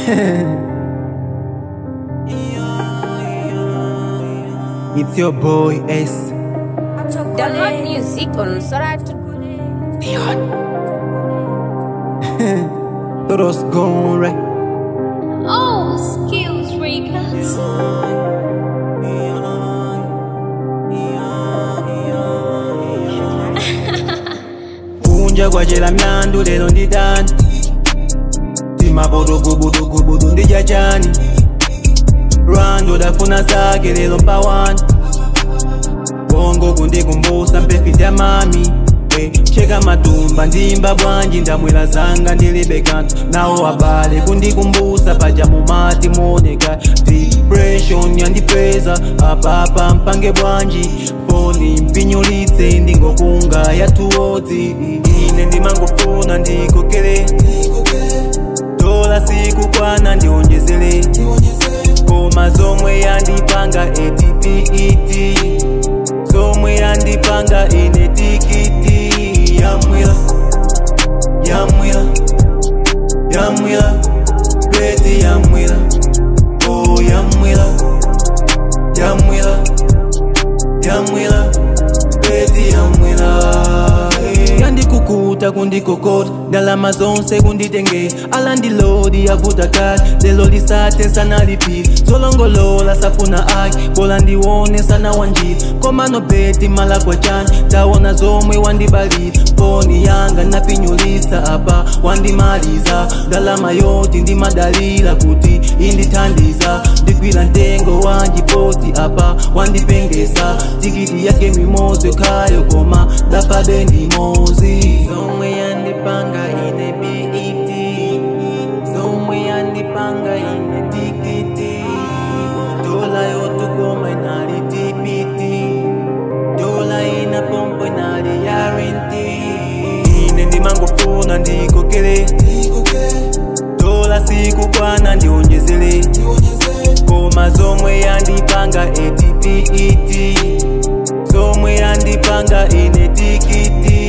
It's your boy S. Download music on Sorat. Todos gone right. Oh, skills records. kunja kwachela mlandu lero nditani timapotogubudugubudu ndidya chani lwando dafuna zake lero mpawani bongo kundikumbusa mpefiti ya mami Eh, cheka matumba ndimba bwanji ndamwera zanga ndilibe kanthu nawo abale kundikumbusa paja mumati moneka depression yandipeza apapa mpange bwanji foni mpinyulitse ndingokunga yatuodzi ine ndimangofuna ndikokele dola siku kwana ndionjezele koma zomwe yandipanga etipiti zomwe yandipanga ine tikiti yamwila yamwila yamwila beti yamwila oh yamwila yamwila yamwila beti yamwila eh. yandikukuta kundikokota ndalama zonse kunditenge alandilodi yavuta kali lelo lisate sanalipili zolongolola safuna aki bola ndiwone sana wanjira komano beti mala kwa chani tawona zomwe wandibalira foni yanga napinyulisa apa wandimaliza ndalama yoti ndimadalira kuti indithandiza ndigwira ntengo wanjipoti apa wandipengesa tikiti yake mimozi khayo koma ndapabe ndimozi zomwe yandipanga ine biti zomwe yandipanga ine tikiti dola yotukoma inali tipiti dola ina pompo inali yarinti ine ndimangofuna ndikokele dola siku kwana ndionjezele koma zomwe yandipanga etipiti zomwe yandipanga ine tikiti